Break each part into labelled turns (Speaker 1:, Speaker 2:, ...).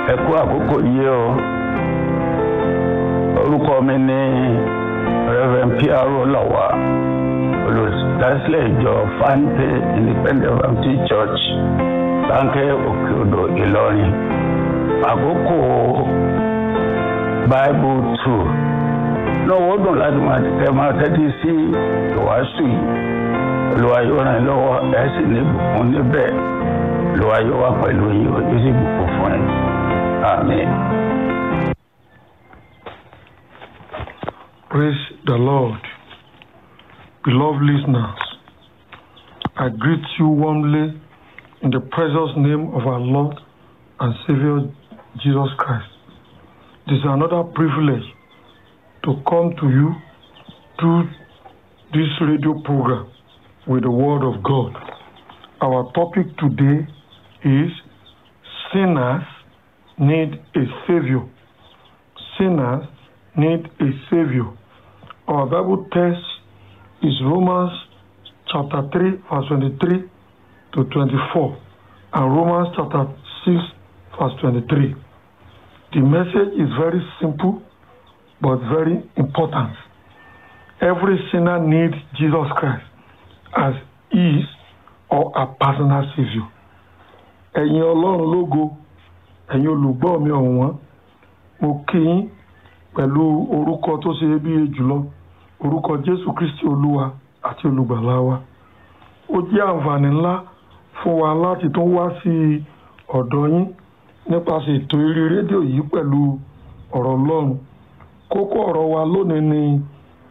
Speaker 1: ẹ kú àkókò yìí o orúkọ mi ní reverend piaro lawa olùdásílẹ̀ ìjọ fante independent baptist church láńkẹ́ òkè odò ìlọrin àkókò bible two lọ́wọ́ dùn láti máa tẹ máa tẹ́tí sí ìwàásù yìí olúwa yóò ràn yín lọ́wọ́ ẹ̀ sì ní ìbùkún níbẹ̀ olúwa yóò wà pẹ̀lú yín ó sì bùkún fún yín àmín.
Speaker 2: Praise the Lord. Beloved listeners, I greet you warmly in the precious name of our Lord and Savior Jesus Christ. This is another privilege to come to you through this radio program with the Word of God. Our topic today is Sinners Need a Savior. Sinners need a Savior. Our Bible text is Romans chapter 3, verse 23 to 24, and Romans chapter 6, verse 23. The message is very simple but very important. Every sinner needs Jesus Christ as his or a personal Savior. Ẹ̀yin Ọlọ́run lógo, ẹ̀yin olùgbọ́ mi ọ̀wọ́n, mo kí yín pẹ̀lú orúkọ tó ṣe iyebíye jùlọ orúkọ jésù kristi olúwa àti olùgbàlà wa ó jẹ́ àǹfààní ńlá fún wa láti tún wá sí ọ̀dọ̀ yín nípasẹ̀ ètò eré rédíò yìí pẹ̀lú ọ̀rọ̀ ọlọ́run kókó ọ̀rọ̀ wa lónìí ni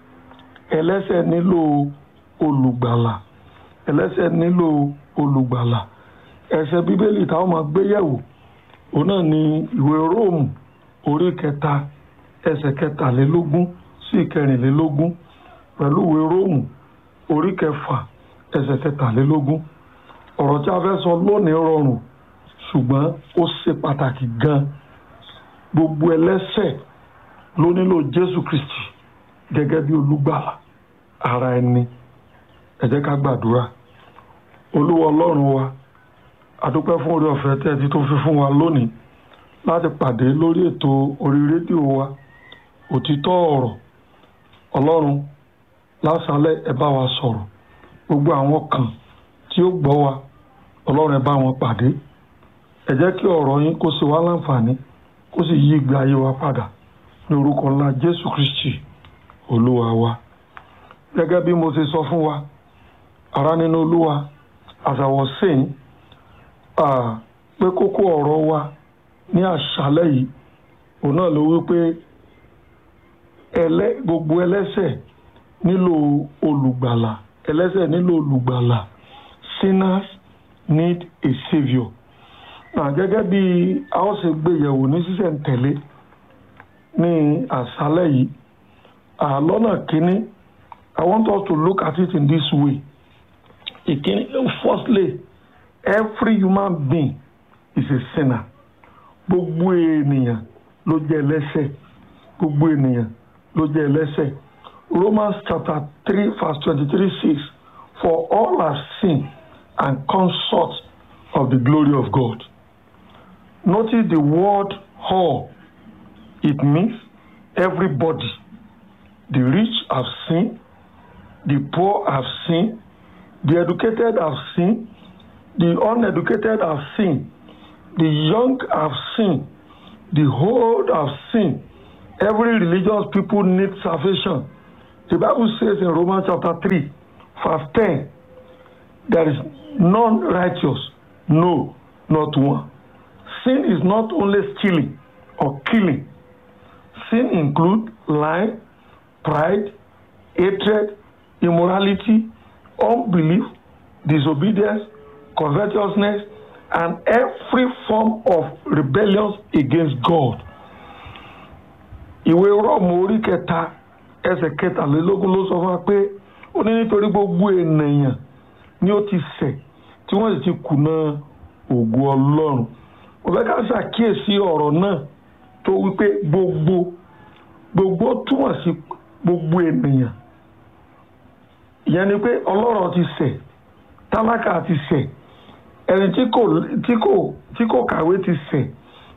Speaker 2: ẹlẹ́sẹ̀ nílò olùgbàlà ẹlẹ́sẹ̀ nílò olùgbàlà ẹsẹ̀ bíbélì táwọn máa gbé yẹ̀wò òun náà ni ìwé róòmù orí kẹta ẹsẹ̀ kẹtàlélógún sí ìkẹrìnlélógún pẹ̀lú ìwé róòmù orí kẹfà ẹsẹ̀ kẹtàlélógún ọ̀rọ̀ tí a fẹ́ sọ lónìí rọrùn ṣùgbọ́n ó ṣe pàtàkì gan gbogbo ẹlẹ́sẹ̀ ló nílò jésù kristi gẹ́gẹ́ bí olùgbàlà ara ẹni ẹ jẹ́ ká gbàdúrà olúwa ọlọ́run wa àdúpẹ́ fún orí ọ̀fẹ́ tẹ́ ẹ ti tó fi fún wa lónìí láti pàdé lórí ètò orí rédíò wa òtítọ́ ọ̀rọ̀ ọlọ́run lásàálẹ̀ ẹ bá wa sọ̀rọ̀ gbogbo àwọn kan tí ó gbọ́ wa ọlọ́run ẹ bá wọn pàdé ẹ jẹ́ kí ọ̀rọ̀ yín kó ṣe wá láǹfààní kó sì yí ìgbé ayé wa padà ní orúkọ ńlá jésù kristi olúwa wa gẹ́gẹ́ bí mo ṣe sọ fún wa ará nínú olúwa àṣàwọ̀ sẹ́yìn pé kókó ọ̀rọ̀ wa ní àṣálẹ́ yìí òun náà ló wí pé ẹlẹ́ gbogbo ẹlẹ́sẹ̀ nílò olùgbàlà ẹlẹ́sẹ̀ nílò olùgbàlà sinners need a saviour náà gẹ́gẹ́ bí a ó ṣe gbé yẹ̀wò ní sísẹ̀ntẹ̀lé ní àṣálẹ́ yìí àlọ́nà kínní I want us to look at it in this way ìkíní firstly every human being is a sinner gbogbo ènìyàn ló jẹ́ ẹlẹ́sẹ̀ gbogbo ènìyàn ló jẹ́ ẹlẹ́sẹ̀ Romans chapter three verse twenty-three says for all have sinned and come short of the glory of God notice the word all it means everybody the rich have sinned the poor have sinned the educated have sinned the uneducated have sinned the young have sinned the old have sinned every religious people need salvation the bible says in romans chapter three verse ten there is none righteous no not one sin is not only stealing or killing sin include lying pride hatred immorality unbelief disobedience covetousness and every form of rebellion against God. ìwé rọ́ọ̀mù orí kẹta ẹsẹ̀ kẹtàlélógún ló sọ fún wa pé ó ní nítorí gbogbo ènìyàn ni ó ti ṣẹ̀ tí wọ́n sì ti kùnà ògo ọlọ́run mo fẹ́ ká ṣàkíyèsí ọ̀rọ̀ náà tó wípé gbogbo gbogbo túmọ̀ sí gbogbo ènìyàn ìyẹn ni pé ọlọ́rọ̀ ti ṣẹ̀ tálákà ti ṣẹ̀ ẹni tí kò tí kò tí kò kàwé ti ṣẹ̀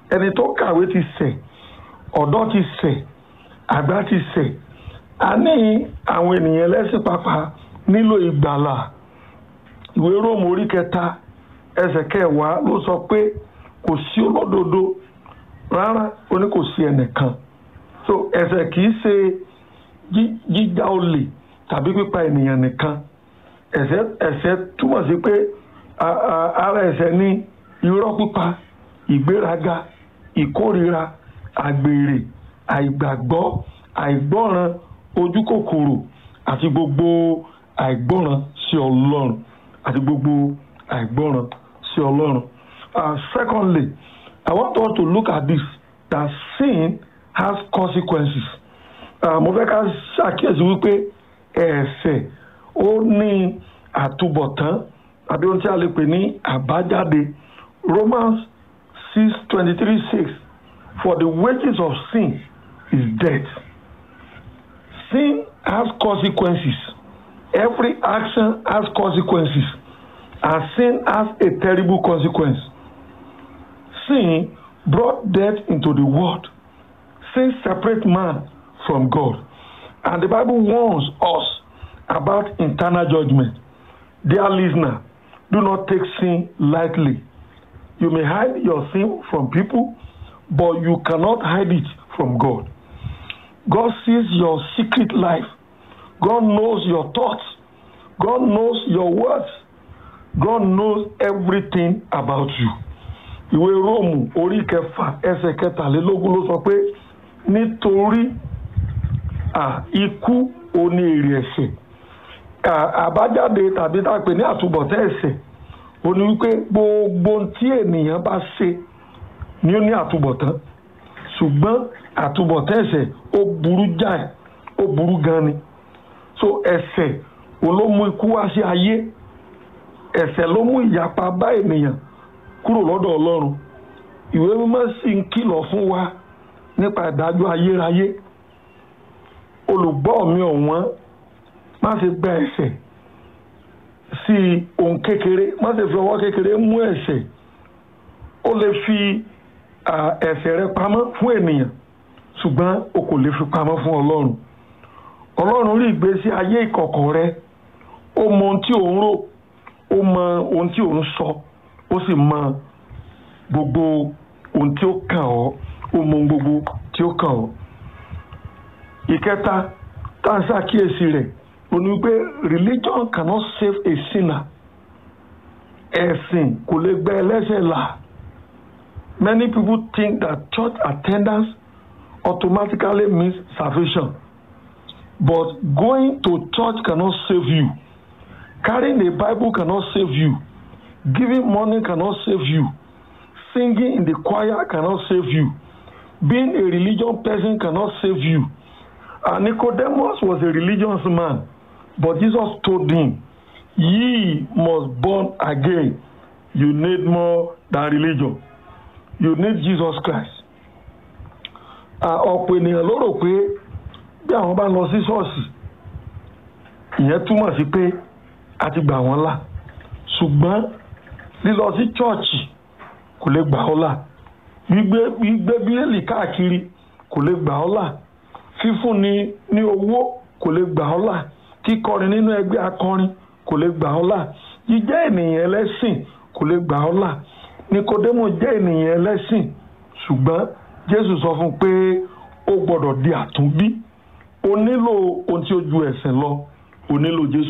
Speaker 2: ẹni tó kàwé ti ṣẹ̀ ọ̀dọ́ ti ṣẹ̀ àgbà ti ṣẹ̀ a ní àwọn ènìyàn lẹ́sìn pàápàá nílò ìgbàlà ìwé róòmù orí kẹta ẹsẹ̀ kẹwàá ló sọ pé kò sí olódodo rárá ó ní kò sí ẹnìkan so ẹ̀ṣẹ̀ kì í ṣe jíjà olè tàbí pípa ènìyàn nìkan ẹ̀ṣẹ̀ ẹ̀ṣẹ̀ túmọ̀ sí pé ara ẹ̀ṣẹ̀ ní irọ́ pípa ìgbéraga ìkórira àgbèrè àìgbàgbọ́ àìgbọ́ràn ojú kòkòrò àti gbogbo àìgbọ́ràn sí ọlọ́run àti gbogbo àìgbọ́ràn sí ọlọ́run. Uh, secondly, I want us to look at this that sin has consequences. Mo fẹ́ ká ṣàkíyèsí wípé ẹ̀ṣẹ̀ ó ní àtúbọ̀tán àbí ohun tí a lè pè ní àbájáde. Romans six twenty three six for the wages of sin is death. Sin has consequences. Every action has consequences. And sin has a terrible consequence. Sin brought death into the world. Sin separates man from God. And the Bible warns us about internal judgment. Dear listener, do not take sin lightly. You may hide your sin from people, but you cannot hide it from God. God sees your secret life. God knows your thoughts. God knows your words. God knows everything about you. Ìwé Róòmù orí kẹfà ẹsẹ̀ kẹtàlélógún ló sọ pé nítorí ikú oní èrè ẹ̀ṣẹ̀ àbájáde tàbí tá a pè ní àtúbọ̀tán ẹ̀ṣẹ̀ ó ní wípé gbogbo tí ènìyàn bá ṣe ni ó ní àtúbọ̀tán ṣùgbọ́n àtúbọ̀tán ẹ̀ṣẹ̀ ó burú jáì ó burú gan ni so ẹ̀ṣẹ̀ òun ló mú ikú wá sí ayé ẹ̀ṣẹ̀ ló mú ìyapa bá ènìyàn kúrò lọ́dọ̀ Ọlọ́run ìwé mímọ́ sì ń kìlọ̀ fún wa nípa ìdájọ́ ayérayé olùgbọ́ mi ọ̀wọ́n má ṣe gba ẹ̀ṣẹ̀ sí ohun kékeré má ṣe fi ọwọ́ kékeré mú ẹ̀ṣẹ̀ ó lè fi ẹ̀ṣẹ̀ rẹ pamọ́ fún ènìyàn ṣùgbọ́n o kò lè fi pamọ́ fún Ọlọ́run Ọlọ́run rí ìgbésí ayé ìkọ̀kọ̀ rẹ ó mọ ohun tí ò ń rò ó mọ ohun tí ò ń sọ ó sì mọ gbogbo ohun tí ó kàn ọ́ ó mọ ohun gbogbo tí ó kàn ọ́. ìkẹta tá a ṣàkíyèsí rẹ̀ ó ní pé religion cannot save a sinner ẹ̀sìn kò lè gbà ẹlẹ́ṣẹ̀ là many people think that church attendance automatically means salvation but going to church cannot save you carrying a bible cannot save you giving money cannot save you singing in the choir cannot save you being a religious person cannot save you and nicodemus was a religious man but jesus told him ye must born again you need more than religion you need jesus christ ọ̀pọ̀ ènìyàn ló rò pé bí àwọn bá lọ sí ṣọ́ọ̀ṣì ìyẹn túmọ̀ sí pé a ti gbà wọ́n là ṣùgbọ́n lílọ sí chọ́ọ̀chì kò lè gbà ọ́ là gbígbé gbígbé bíélì káàkiri kò lè gbà ọ́ là fífúnni ní owó kò lè gbà ọ́ là kíkọrin nínú ẹgbẹ́ akọrin kò lè gbà ọ́ là jíjẹ́ ènìyàn ẹlẹ́sìn kò lè gbà ọ́ là nikodemo jẹ́ ènìyàn ẹlẹ́sìn ṣùgbọ́n jésù sọ fún un pé ó gbọ́dọ̀ di àtúnbí o nílò ohun tí ó ju ẹ̀sìn lọ o nílò jésù.